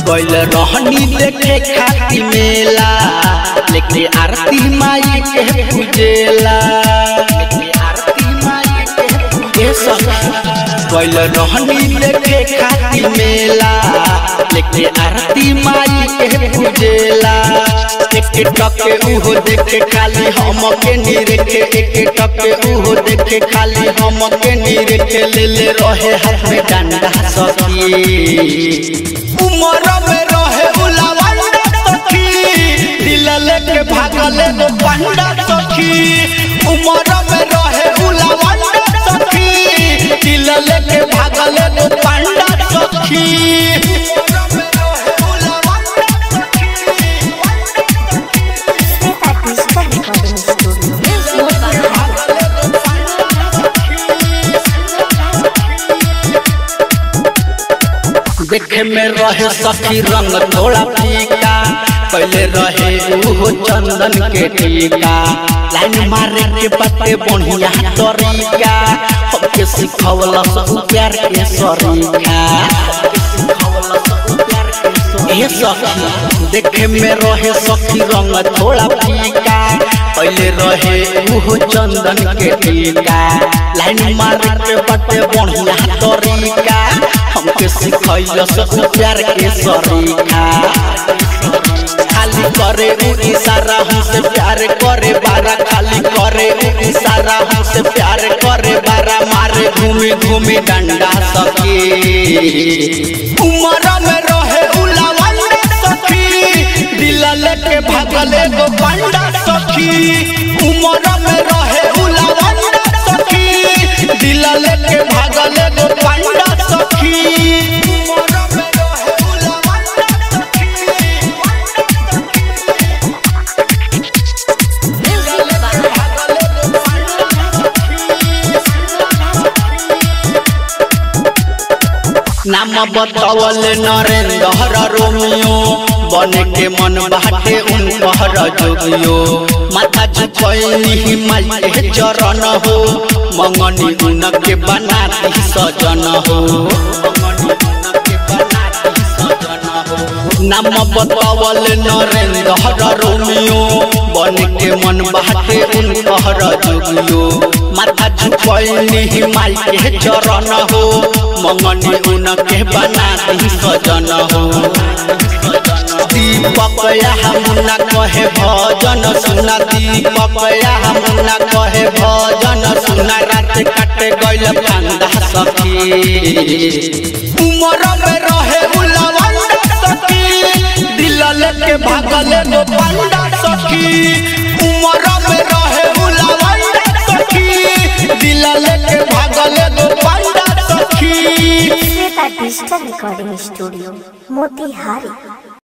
गइल रहनी देखे खाती मेला लेके आरती माई के पूजेला लेके आरती माई के पूजे सखी गइल रहनी देखे खाती मेला लेके आरती माई के पूजेला एक टके उहो देखे खाली हम के निरेखे एक टके उहो देखे खाली हम के निरेखे ले ले रहे हाथ में डंडा सखी उमर में रहे उलावंडा सखी दिल लेके भागल एगो पंडा सखी उमर में रहे उलावंडा सखी दिल लेके भागल एगो पंडा सखी Step at Digital Recording Studio. देखे में रहे सखी रंग थोड़ा फीका पहले रहे उहो चंदन के टीका लाइन मारे के पत्ते बढ़िया तरीका हमके सिखवला सब प्यार के सरीखा ए सखी देखे में रहे सखी रंग थोड़ा फीका पहले रहे उहो चंदन के टीका लाइन मारे के पत्ते बढ़िया तरीका हमके सिखैल सब प्यार के सरीखा खाली करे उ इशारा हमसे प्यार करे बारा खाली करे उ इशारा हमसे प्यार करे बारा मारे घूमी घूमी डंडा सखी उमर में रहे उलावंडा सखी दिल लेके भागल एगो पंडा सखी उमर में रहे उलावंडा सखी दिल लेके भागल एगो पंडा सखी उमर में रहे उलावंडा नाम बतावल नरेंद्र रोमियो बने के मन बाटे उनकर जोगियो माथा झुकैली माई के चरण हो मंगनी उनके बनाती सजन हो नाम बतावल नरेंद्र रोमियो बन के मन बाटे उनकर जोगियो माथा झुकैली माई के चरण हो मंगनी उनके बनाती सजन हो दीपक मुन्ना कहे भजन सुना दीपक मुन्ना कहे भजन सुना रात काटे गइल फंदा सखी उमर में रहे उलावंडा सखी दिल लेके भागल एगो पंडा सखी उमर में रहे उलावंडा सखी दिल लेके भागल एगो पंडा सखी Step at Digital Recording Studio. Motihari.